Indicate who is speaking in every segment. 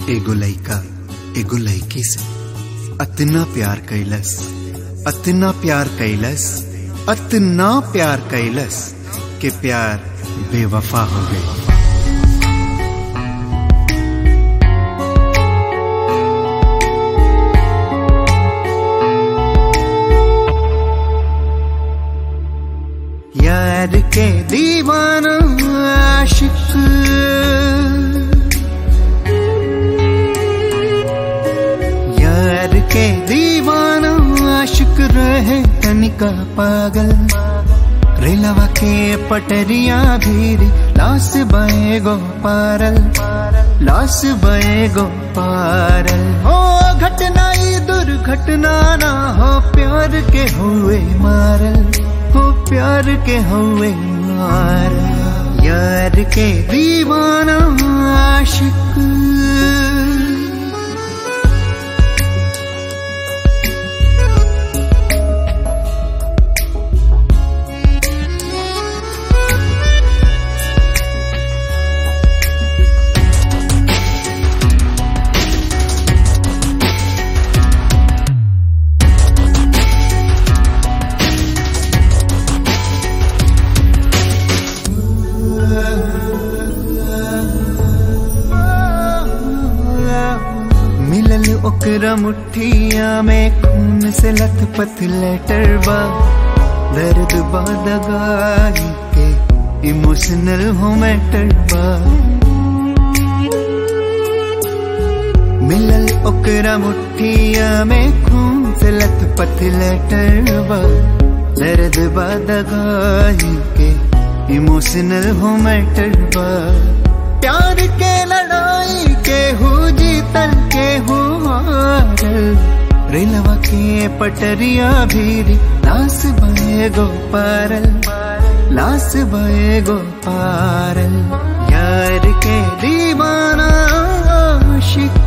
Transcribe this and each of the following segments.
Speaker 1: एगो लइका एगो लइकी से अतना प्यार कैलस अतना प्यार कैलस अतना प्यार कैलस के प्यार बेवफा हो गई यार के दीवाना आशिक यार के दीवाना आशिक रहे तनिका पागल रेलवा के पटरिया भीरी लास बए गो पारल लास बए गो पारल हो घटना ई दुर्घटना ना हो प्यार के हुए मारल हो प्यार के हुए मारल यार के दीवाना आशिक मिलल ओकरा मुठिया में खून से लथपथ लेटर बा दर्द बा दगाई के इमोशनल हो मैटर बा मिलल ओकरा मुठिया में खून से लथपथ लेटर बा दर्द बा दगाई के इमोशनल हो मैटर बा प्यार के लड़ाई के हो जीतल के हो हारल रेलवा के पटरिया भीरी लास बए गो पारल लास बए गो पारल यार के दीवाना आशिक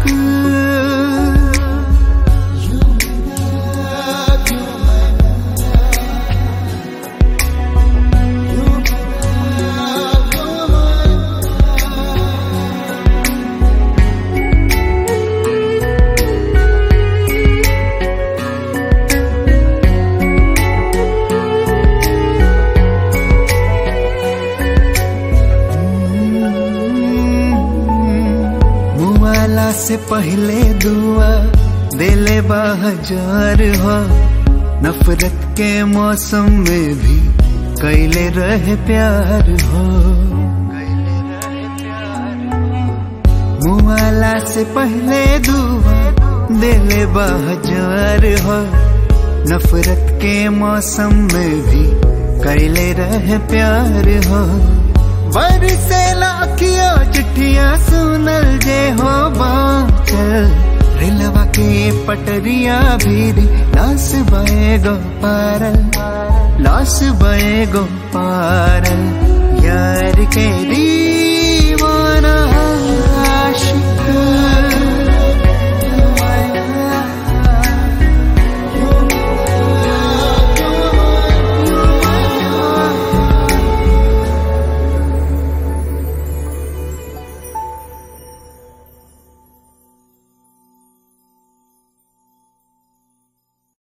Speaker 1: मुआला से पहले दुआ दिले बाजार हो नफरत के मौसम में भी कैले रहे प्यार हो मुआला से पहले दुआ दिले बाजार हो नफरत के मौसम में भी कैले रहे प्यार हो बरसे लाखिया चिट्ठिया सुनल जे हो बाचल रेलवा के पटरिया भीरी लास बए गो पारल लास बए गो पारल यार के दी